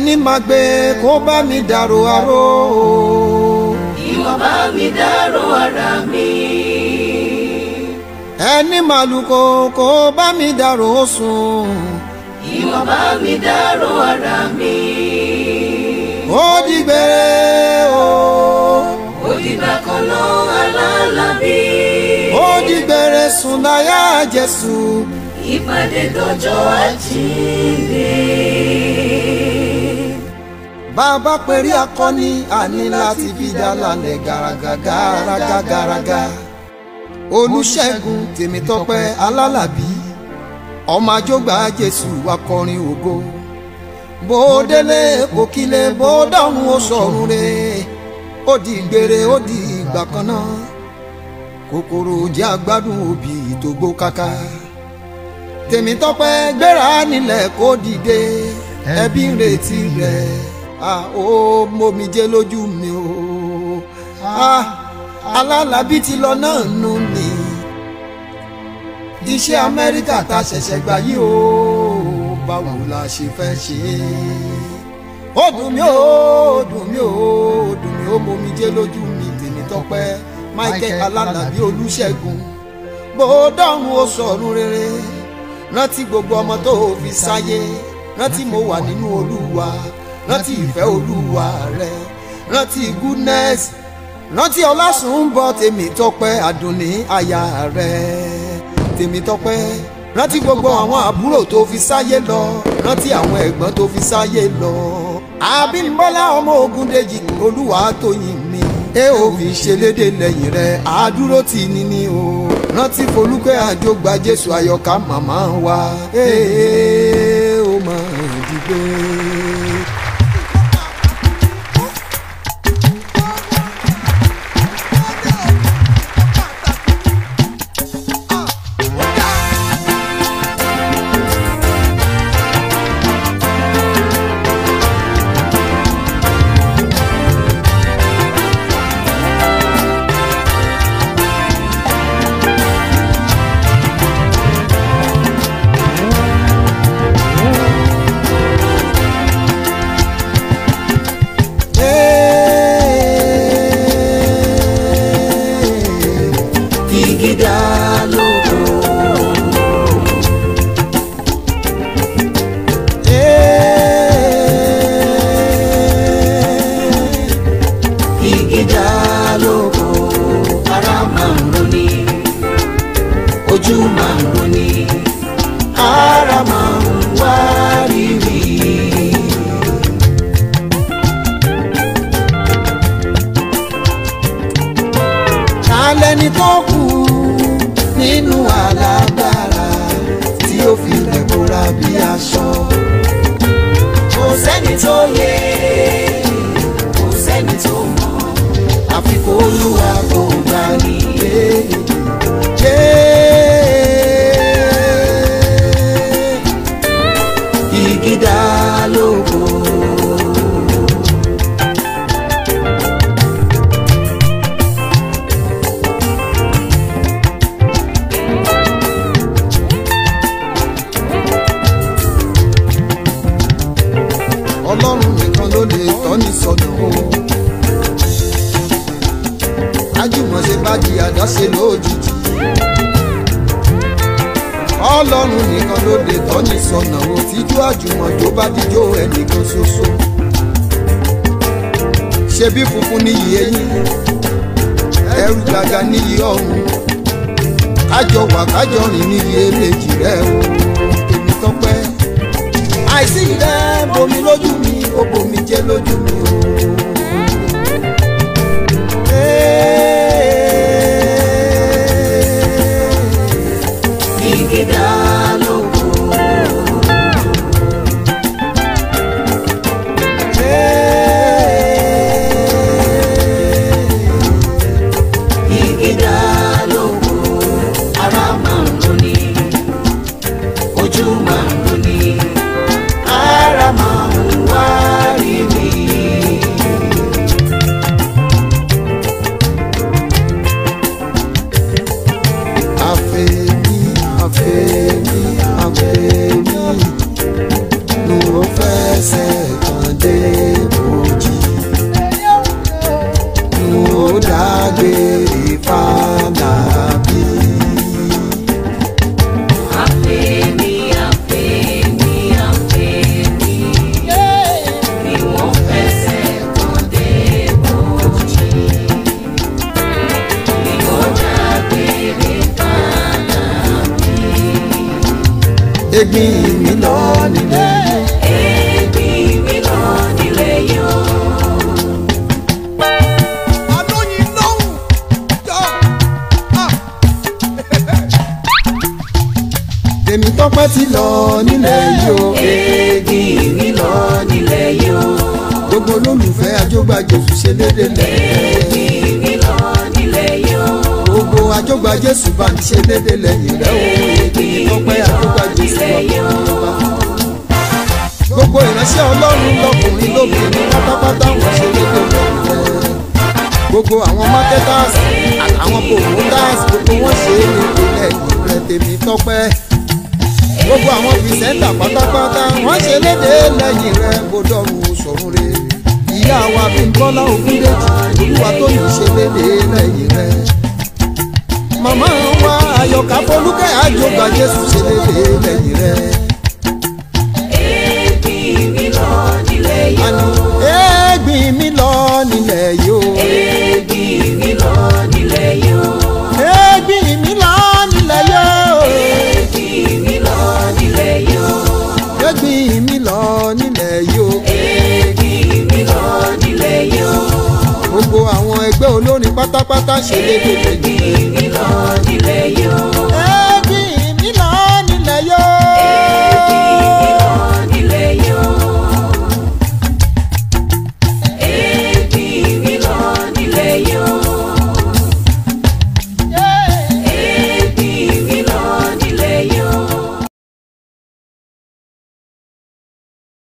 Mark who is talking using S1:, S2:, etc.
S1: ẹni máa gbé kó bá mi dàrò aró.
S2: ìwọ bá mi dárò ara mi.
S1: ẹni màlúkò kó bá mi dàrò sùn.
S2: ìwọ bá mi dárò ara mi.
S1: ó dìgbére o.
S2: òdìgbà kan lọ alálàbí.
S1: ó dìgbére sùn láyà Jésù.
S2: ìpàdé dọjọ́ àjíǹde.
S1: bàbá pẹ̀rí akọni àní láti fi dá lálẹ́ gàràgà gàràgà gàràgà. olùṣègùn tèmítọ́pẹ́ alálàbí ọmọ àjọgbà Jésù akọrin ògo bó délé kò kílé bó dọ̀run ó sọ̀run re ó di gbére ó di ìgbà kan náà kòkòrò jẹ́ agbádùn òbí tó gbó káká tèmítọ́pẹ́ gbéra nílẹ̀ kó dìde ẹbí ń retí rẹ̀ ah ó mómijé lójú mi o ah alálàbí ti lọ náà nù mí iṣẹ́ amẹ́ríkà tá a ṣẹ̀ṣẹ̀ gbà yìí o báwo la ṣe fẹ́ ṣe é ó dùn mí ó dùn mí ó dùn mí ó mómijé lójú mi tèmítọ́pẹ́ michael alálàbí olùṣègùn bó dọ̀run ó sọ̀run rere rántí gbogbo ọmọ tó fi sáyé rántí mo wà nínú olúwa rántí ìfẹ́ olúwa rẹ rántí goodness rántí ọlásùnbọ̀ tèmítọ́pẹ́ àdùnní aya rẹ tèmítọ́pẹ́ rántí gbogbo àwọn àbúrò tó fi sáyé lọ rántí àwọn ẹ̀gbọ́n tó fi sáyé lọ àbímbọ́lá ọmọ Ògúndèjì olúwa tóyìn mi ẹ ò fi ṣẹlédè lẹ́yìn rẹ̀ àdúró tì ní ní o rántí folúkẹ́ àjọgbà jésù àyọkà màmá wa ẹ ó máa dìgbé.
S2: igi dá lóko. igi dá lóko. ara máa ń roni. ojú máa ń roni. ara máa ń wá rírì.
S1: alẹ́ni tó kù nínú alágbára tí ó fi lẹ̀ bóra bí aṣọ.
S2: kò sẹ́ni tó yẹ kò sẹ́ni tó mọ̀
S1: àfi kó olúwa kó gbà nílé.
S2: igi dá lóko.
S1: ọlọ́run nìkan ló lè tọ́ni sọnù o. ajùmọ̀ṣe bá di àdáṣe lójijì. ọlọ́run nìkan ló lè tọ́ni sọnù o. tíjú àjùmọ̀jó bá dijó ẹnìkan ṣoṣo. ṣebí funfun níyì eyín ẹrù gàgà níyì ọ̀hún. kájọ wà kájọ rìn níyì èméjì rẹ o. èmi tọ́pẹ́ àìsí rẹ bomi lójú mi ó bomi jẹ lójú mi o.
S2: igi dá lóko. igi dá lóko. ara máa ń roni. ojú máa ń roni. ara máa ń wá rírì.
S1: dágbére fàlàbí.
S2: Àfẹ́mi, àfẹ́mi, àfẹ́mi. Bí wọ́n fẹsẹ̀ kan dé bòjì. Bí wọ́n dágbére fàlà.
S1: egbin mi lọ nílẹ̀
S2: Ẹbí mi lọ nílé yọ.
S1: alóyin lọ́hùn jọ. tèmi tọ́pẹ́ ti lọ nílẹ̀ yìí o.
S2: Ẹbí mi lọ nílé yọ.
S1: gbogbo olólùfẹ́ àjọgbà jésù ṣe dédé lẹ̀.
S2: Ẹbí mi lọ nílé yọ.
S1: gbogbo àjọgbà jésù bá mi ṣe dédé lẹ́yìn rẹ̀ o. tèmi tọ́pẹ́ àjọgbà jésù bá mi jọba. gbogbo ìránṣẹ́ ọlọ́run lọkùnrin lóbìnrin pátápátá wọ́n ṣe dédé lẹ́yìn rẹ̀. gbogbo àwọn marketers àtàwọn promoters gbogbo wọn ṣe é ní ìpínlẹ̀ rẹ̀ tèmi tọ́pẹ́ gbogbo àwọn pìrìsẹ́ńtà pátápátá wọ́n ṣe léde lẹ́yìn rẹ̀ bó dọ̀rùn sọ̀run re ìyá wa Bímbọ́lá Ògúndèjì olúwa tó yìí ṣe léde lẹ́yìn rẹ̀ màmá wa Àyọ̀ká Fọlúkẹ́ àjọgbà Jésù ṣe léde lẹ́yìn rẹ̀
S2: Ẹbí mi lọ nílé yọ.
S1: àní ẹ̀gbìn mi lọ nílẹ̀ yìí o
S2: Ẹbí mi lọ nílé yọ.
S1: ẹ̀gbìn mi lọ nílẹ̀ yìí o
S2: Ẹbí mi lọ nílé yọ.
S1: ẹ̀gbìn mi lọ nílẹ̀ yìí o.
S2: Ẹbí mi lọ nílé yọ.
S1: gbogbo àwọn ẹgbẹ́ olórin pátápátá ṣe léde lẹ́yìn
S2: Ẹbí
S1: rẹ̀.
S2: mi lọ nílé yọ.